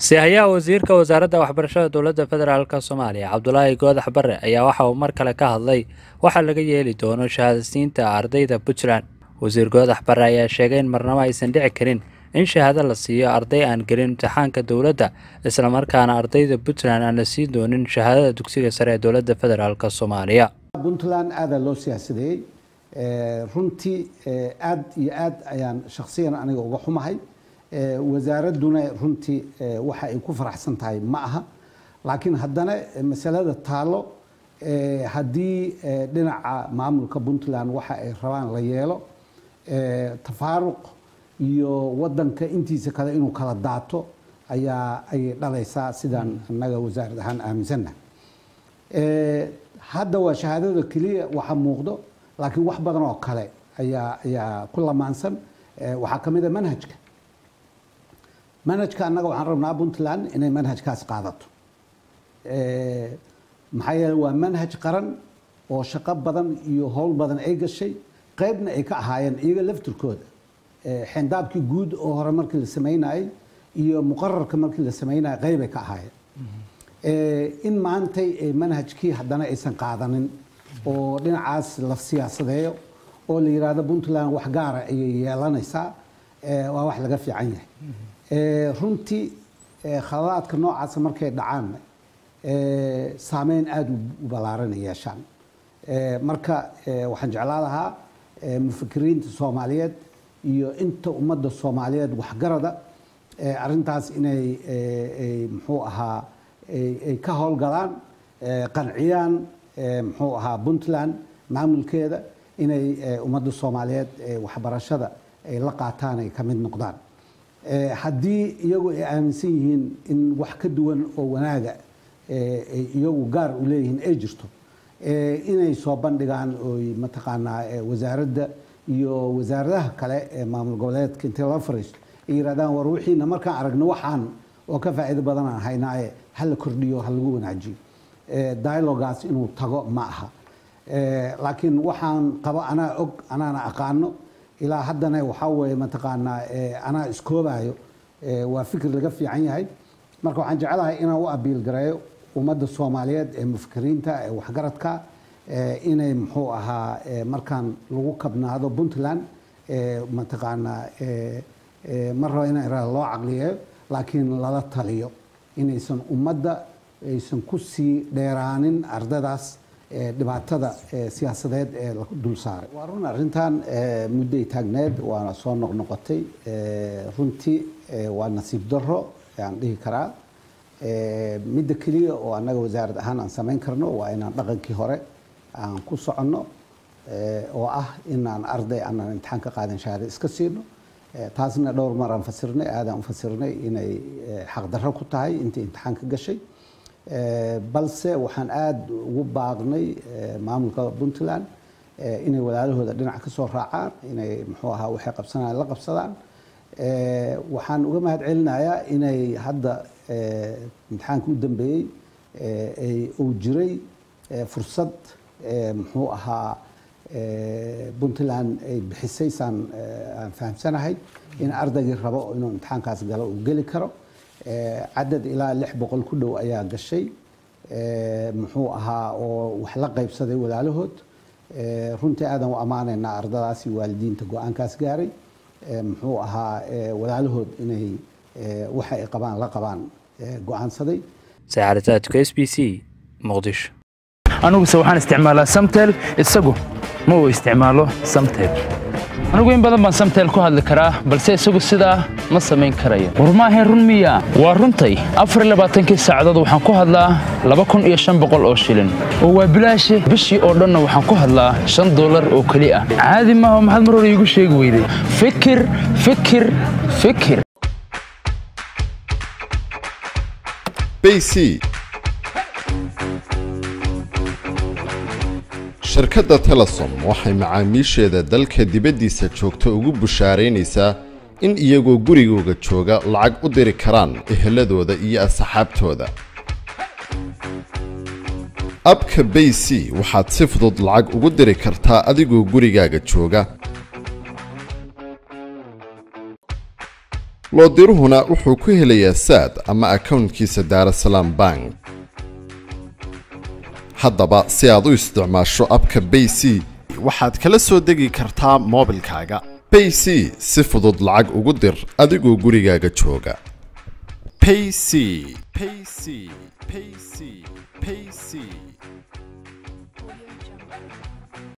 sihayaha wasiirka wasaaradda waxbarashada dowladda federaalk soomaaliya cabdulaahi goodax bare ayaa waxa uu mar kale ka hadlay waxa laga yeeli doono shahaadasiinta ardayda puntland wasiir goodax bare ayaa sheegay in marnabo aysan dhici karin in shahaado la siiyo arday aan gelin imtixaanka dowladda islamarkaana ardayda puntland aan la siin doonin shahaadada dugsiga sare ee dowladda federaalk soomaaliya puntland aadaa loo siyaasadeeyey runtii aad iyo aad ayaan shakhsiyan aniga uga xumahay wasaaradduna runtii waxa ay ku faraxsan tahay ma aha laakiin haddana masalada taalo haddii dhinaca maamulka puntland waxa ay rabaan la yeelo tafaaruq iyo wadanka intiisa kale inuu kala daato ayaa ayay dhalaysaa sidaan annaga wasaarad ahaan aaminsannaha hadda waa shahaadada keliya waxa muuqdo laakiin wax badan oo kale ayaa ayaa ku lamaansan waxaa ka mid a manhajka manhajka annaga waxaan rabnaa puntland inay manhajkaas qaadato maxaa yeele waa manhaj qaran oo shaqo badan iyo howl badan ay gashay qaybna ay ka ahaayeen iyaga laftirkooda xendaabkii guud oo hore markii la samaynayey iyo muqararka markii la samaynayay qaybay ka ahaayeen in maantay manhajkii haddana aysan qaadanin oo dhinacaas la siyaasadeeyo oo la yidhaahdo puntland wax gaara ayay yeelanaysaa waa wax laga fiican yahay runtii khaladaadka noocaasa markay dhacaanna saameyn aada u ballaaran ay yeeshaan marka waxaan jeclaa lahaa mufakiriinta soomaaliyeed iyo inta ummadda soomaaliyeed waxgarada arrintaas inay muxuu ahaa ay ka howlgalaan qanciyaan muxuu ahaa puntland maamulkeeda inay ummadda soomaaliyeed waxbarashada ay la qaataan ay ka mid noqdaan haddii iyagu ay aaminsan yihiin in wax ka duwan oo wanaaga ay iyagu gaar u leeyihiin ay jirto inay soo bandhigaan oy mataqaanaa wasaaradda iyo wasaaradaha kale ee maamul goboleedka intay la fariisto ay yidhahdaan war wixiina markaan aragno waxaan oo ka faa'iido badanaan haynaaye ha la kordhiyo ha lagu wanaajiyo dialogaas inuu tago ma aha laakiin waxaan qabo anaa og anaana aqaano ilaa haddana waxaa weeye mataqaanaa anaa iskoobayo waa fikir laga fiican yahay marka waxaan jecelahay inaan u abiil gareeyo ummadda soomaaliyeed ee mufakiriinta ee waxgaradka inay muxuu ahaa markaan lagu kabnaado puntland mataqaanaa mar raba in loo caqliyeeyo laakiin lala taliyo inaysan ummadda aysan ku sii dheeraanin ardadaas dhibaatada siyaasadeed ee la dul saaray waa run arrintan mudday taagneed waana soo noqnoqotay runtii waa nasiib daro aan dhihi karaa midda keliya oo annaga wasaarad ahaan aan samayn karno waa inaan dhaqankii hore aan ku soconno oo ah inaan arday aanan imtixaan ka qaadan shahaada iska siino taasna dhowr mar aan fasirnay aadaan u fasirnay inay xaqdarro ku tahay intii imtixaan ka gashay balse waxaan aada ugu baaqnay maamulka puntland inay walaalahooda dhinac ka soo raacaan inay muxuu ahaa waxay qabsanayaan la qabsadaan waxaan uga mahad celinayaa inay hadda imtixaanka u dambeeyey uu jiray fursad muxuu ahaa puntland ay bixisay saan aan fahamsanahay in ardaygii rabo inuu imtixaankaas galo uu geli karo cadad ilaa lix boqol ku dhow ayaa gashay muxuu ahaa oo wax la qaybsaday walaalahood runtii aadan u ammaanaynaa ardadaasi waalidiinta go-aankaas gaaray muxuu ahaa walaalahood inay waxa ay qabaan la qabaan go-aansaday saacadataadka s b c muqdisho aniguse waxaan isticmaalaa samtel isagu ma uu isticmaalo samtel anigu in badan baan samtel ku hadli karaa balse isagu sidaa ma samayn karayo war maahayn run miya waa runtay afarlabaaatankii saacadood waxaan ku hadlaa laba kun iyo shan boqol oo shilin oo waa bilaashe bishii oo dhanna waxaan ku hadlaa shan dollar oo keli ah caadi maaha maxaad mar hore iigu sheegi weyday fikir fikir fikir bc shirkadda telesom waxay macaamiisheeda dalka dibaddiisa joogta ugu bushaaraynaysaa in iyagoo gurigooga jooga lacag u diri karaan eheladooda iyo asxaabtooda abka bay c waxaad si fudud lacag ugu diri kartaa adigoo gurigaaga jooga loodiruhuna wuxuu ku helayaa saad ama akownkiisa daarasalaam bank haddaba si aad u isticmaasho abka bay c waxaad kala soo degi kartaa moobilkaaga bay c si fudud lacag ugu dir adigoo gurigaaga jooga payc payc payc payc